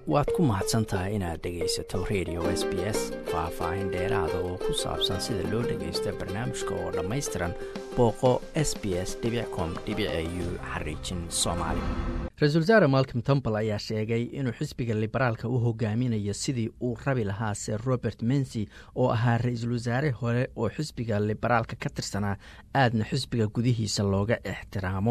waad ku mahadsan tahay inaad dhegaysato radio s b s faah-faahin dheeraada oo ku saabsan sida loo dhagaysto barnaamijka oo dhammaystiran booqo s b s com u xariijin soomaali ra-isul wasaare malcom tombal ayaa sheegay inuu xisbiga liberaalka u hogaaminayo sidii uu rabi lahaa sir robert mensy oo ahaa ra-iisul wasaare hore oo xisbiga liberaalka ka tirsanaa aadna xisbiga gudihiisa looga ixtiraamo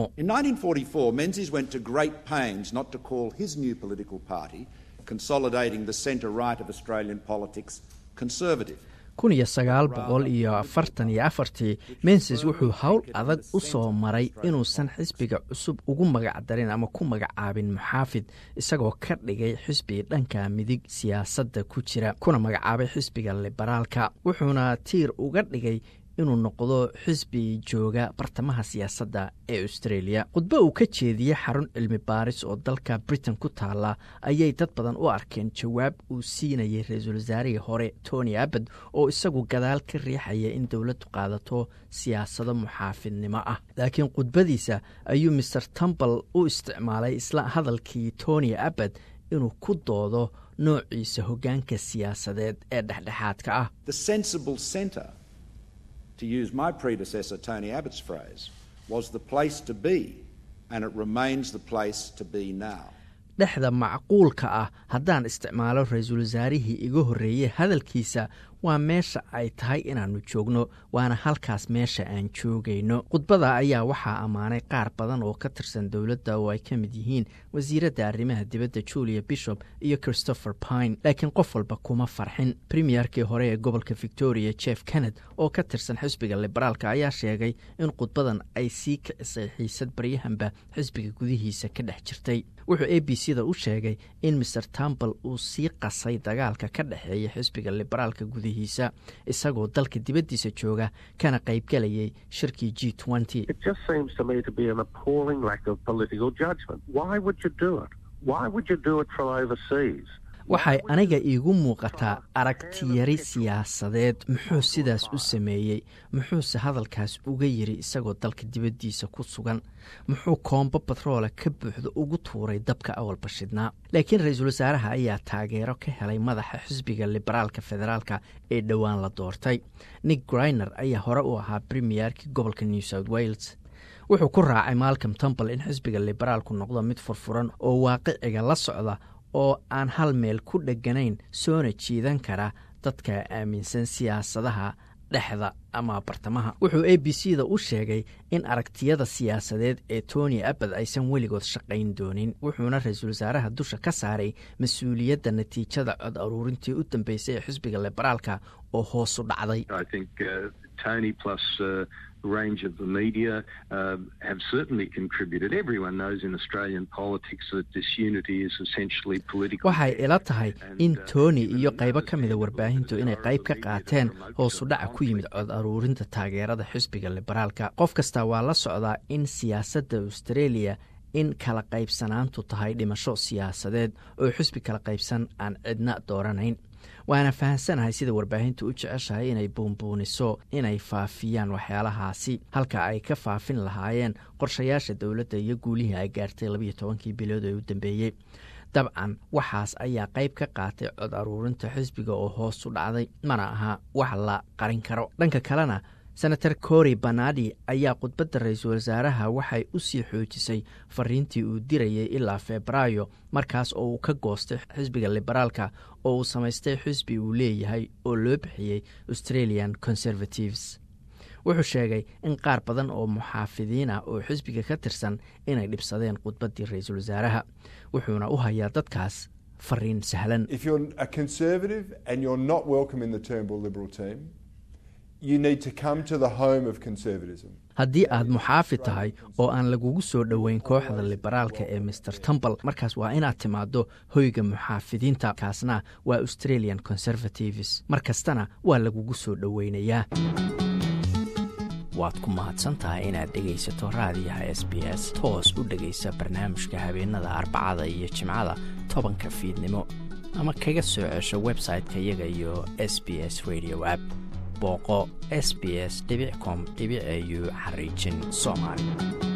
kun iyo sagaal boqol iyo afartan iyo afartii menses wuxuu howl adag u soo maray inuusan xisbiga cusub ugu magacdarin ama ku magacaabin muxaafid isagoo ka dhigay xisbi dhanka midig siyaasadda ku jira kuna magacaabay xisbiga liberaalka wuxuuna tiir uga dhigay inuu noqdo xisbi jooga bartamaha siyaasadda ee australia khudbo uu ka jeediyey xarun cilmi baaris oo dalka britain ku taala ayay dad badan u arkeen jawaab uu siinayay ra-iisul wasaarihii hore tony abbad oo isagu gadaal ka riixaya in dowladdu qaadato siyaasado muxaafidnimo ah laakiin khudbadiisa ayuu maer tumbal u isticmaalay isla hadalkii tony abbad inuu ku doodo noociisa hoggaanka siyaasadeed ee dhexdhexaadka ah to use my predecessor Tony Abbott's phrase, was the place to be, and it remains the place to be now. dhexda macquulka ah haddaan isticmaalo ra-iisul wasaarihii iga horreeyey hadalkiisa waa meesha ay tahay inaannu joogno waana halkaas meesha aan joogayno khudbada ayaa waxaa ammaanay qaar badan oo ka tirsan dowladda oo ay ka mid yihiin wasiiradda arrimaha dibadda julia bishop iyo christopher pine laakiin qof walba kuma farxin premierkii hore ee gobolka victoria jeff kenned oo ka tirsan xisbiga liberaalka ayaa sheegay in khudbadan ay sii kicisay xiisad baryahanba xisbiga gudihiisa ka dhex jirtay wuxuu a b c da u sheegay in maer tumbal uu sii qasay dagaalka ka dhexeeya xisbiga liberaalka gudihiisa isagoo dalka dibaddiisa jooga kana qaybgelayay shirkii g waxay aniga iigu muuqataa aragtiyari siyaasadeed muxuu sidaas u sameeyey muxuuse hadalkaas uga yiri isagoo dalka dibaddiisa ku sugan muxuu koombo batroola ka buuxda ugu tuuray dabka awalba shidnaa laakiin ra-iisul wasaaraha ayaa taageero ka helay madaxa xisbiga liberaalka federaalka ee dhowaan la doortay nick griner ayaa hore u ahaa premiyerkii gobolka new south wales wuxuu ku raacay malcom tumbal in xisbiga liberaalku noqdo mid furfuran oo waaqiciga la socda oo aan hal meel ku dheganayn soona jiidan kara dadka aaminsan siyaasadaha dhexda ama bartamaha wuxuu a b c da u sheegay in aragtiyada siyaasadeed ee tony abbad aysan weligood shaqayn doonin wuxuuna ra-iisul wasaaraha dusha ka saaray mas-uuliyadda natiijada cod aruurintii u dambeysay ee xisbiga liberaalka oo hoosu dhacday range of the media uh, have certainly contributed. Everyone knows in Australian politics that disunity is essentially political. waxay ila tahay in tony iyo qaybo ka mida warbaahintu inay qayb ka qaateen hoosu dhaca ku yimid cod aruurinta taageerada xisbiga liberaalka qof kasta waa la socdaa in siyaasadda australia in kala qaybsanaantu tahay dhimasho siyaasadeed oo xisbi kala qaybsan aan cidna dooranayn waana fahamsanahay sida warbaahintu u jeceshahay inay buunbuuniso inay faafiyaan waxyaalahaasi halka ay ka faafin lahaayeen qorshayaasha dowladda iyo guulihii ay gaartay labiyo tobankii bilood ee u dambeeyey dabcan waxaas ayaa qayb ka qaatay cod aruurinta xisbiga oo hoos u dhacday mana aha wax la qarin karo dhanka kalena senator cory banadi ayaa khudbadda ra-iisul wasaaraha waxay u sii xoojisay fariintii uu dirayay ilaa febraayo markaas oo uu ka goostay xisbiga liberaalka oo uu samaystay xisbi uu leeyahay oo loo bixiyey australian conservatives wuxuu sheegay in qaar badan oo muxaafidiin ah oo xisbiga ka tirsan inay dhibsadeen khudbaddii ra-iisul wasaaraha wuxuuna u hayaa dadkaas fariin sahlan haddii aad muxaafid tahay oo aan lagugu soo dhoweyn kooxda liberaalka ee maer tumbal markaas waa inaad timaaddo hoyga muxaafidiinta kaasna waa australian conservatives mar kastana waa lagugu soo dhoweynayaa waad ku mahadsantahay inaad dhegaysato raadiyaha s b s toos u dhegaysa barnaamijka habeenada arbacada iyo jimcada tobanka fiidnimo ama kaga soo cesho website-ka iyaga iyo s b s radio app booqo s b s com au xariijin soomaali